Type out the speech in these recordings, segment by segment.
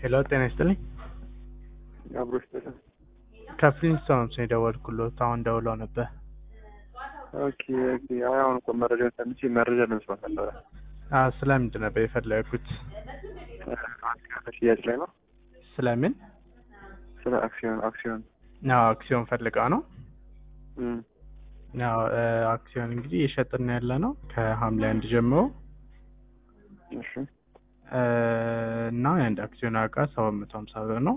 ሄሎ ጤና ይስጥልኝ። አብሮ ይስጥልን። ከፍሊንስቶንስ ነው የደወልኩሎት። አሁን ደውለው ነበር። ኦኬ ኦኬ። አይ አሁን እኮ መረጃ ሰምቼ መረጃ ለመስማት ነበረ። አዎ፣ ስለምንድን ነበር የፈለጉት? ሽያጭ ላይ ነው። ስለምን? ስለ አክሲዮን አክሲዮን አዎ፣ አክሲዮን ፈልጋ ነው። እም፣ አዎ፣ አክሲዮን እንግዲህ የሸጥን ያለ ነው ከሐምሌ አንድ ጀምሮ እሺ እ፣ እና የአንድ አክሲዮን ዋጋ ሰባት መቶ ሀምሳ ብር ነው።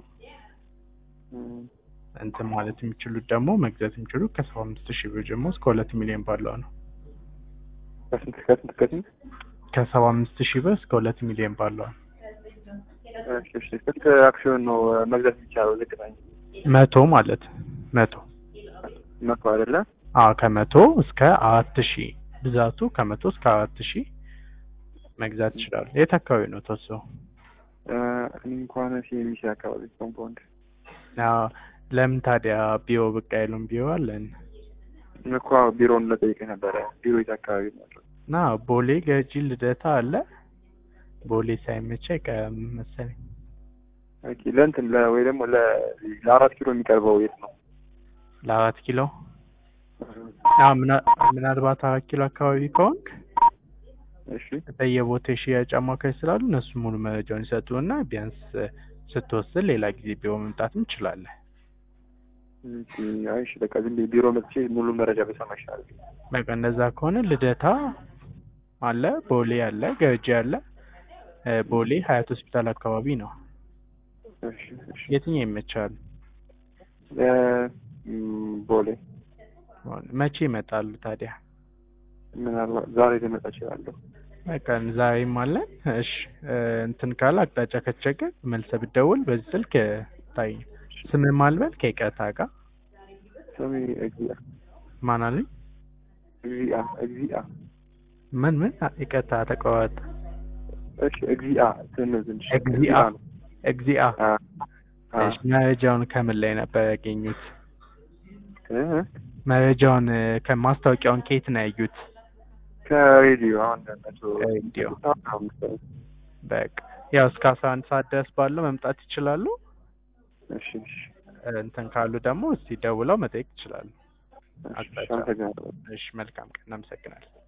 እም፣ እንትን ማለት የሚችሉት ደግሞ መግዛት የሚችሉት ከሰባ አምስት ሺህ ብር ጀምሮ እስከ ሁለት ሚሊዮን ባለው ነው። ከስንት ከስንት ከስንት? ከሰባ አምስት ሺህ ብር እስከ ሁለት ሚሊዮን ባለው ነው። እሺ እሺ። ስንት አክሲዮን ነው መግዛት የሚቻለው? ዝቅተኛ መቶ ማለት መቶ መቶ አይደለ? አዎ ከመቶ እስከ አራት ሺህ ብዛቱ ከመቶ እስከ አራት ሺህ መግዛት ይችላሉ። የት አካባቢ ነው ተወሰው? እ፣ እኔ እንኳን ሲኤምሲ አካባቢ ኮምፓውንድ አዎ ለምን ታዲያ ቢሮ ብቅ አይሉም? ቢሮ አለን እኮ ቢሮውን ለጠይቀህ ነበረ። ቢሮ የት አካባቢ ነው ያለው? እና ቦሌ ገጂ ልደታ አለ። ቦሌ ሳይመቻ አይቀርም መሰለኝ። ኦኬ። ለእንትን ለ- ወይ ደግሞ ለ ለአራት ኪሎ የሚቀርበው የት ነው? ለአራት ኪሎ አዎ ምና- ምናልባት አራት ኪሎ አካባቢ ከሆንክ እሺ በየቦታ የሽያጭ አማካኝ ስላሉ እነሱ ሙሉ መረጃውን ይሰጡና ቢያንስ ስትወስን ሌላ ጊዜ ቢሮ መምጣትም ትችላለህ። ኦኬ። አይ እሺ፣ በቃ ዝም ብዬ ቢሮ መጥቼ ሙሉ መረጃ በሰማ ይሻላል። በቃ እንደዛ ከሆነ ልደታ አለ፣ ቦሌ አለ፣ ገርጂ አለ። እ፣ ቦሌ ሀያት ሆስፒታል አካባቢ ነው። እሺ እሺ። የትኛው ይመቻል? እ፣ እም፣ ቦሌ መቼ ይመጣሉ ታዲያ? ምናልባት ዛሬ ልመጣ እችላለሁ። በቃ ዛሬም አለን። እሺ እ፣ እንትን ካለ አቅጣጫ ከተቸገር መልሰህ ብትደውል በዚህ ስልክ ታይ። ስምህ ማልበል ከይቅርታ ጋር ስሜ እግዚአ ማን አለኝ? እግዚአ እግዚአ ምን ምን ይቅርታ ተቋረጠ። እሺ እግዚአ ትንሽ ትንሽ እግዚአ ነው። እግዚአ አ አ እሺ መረጃውን ከምን ላይ ነበር ያገኙት? እ መረጃውን እ፣ ከማስታወቂያውን ከየት ነው ያዩት? ከሬዲዮ አሁን እንደነሱ ከሬዲዮ። በቃ ያው እስከ አስራ አንድ ሰዓት ድረስ ባለው መምጣት ይችላሉ። እሺ እሺ እ፣ እንትን ካሉ ደግሞ እስቲ ደውለው መጠየቅ ይችላሉ። እሺ አቅጣጫ። አመሰግናለሁ። እሺ መልካም ቀን፣ እናመሰግናለን።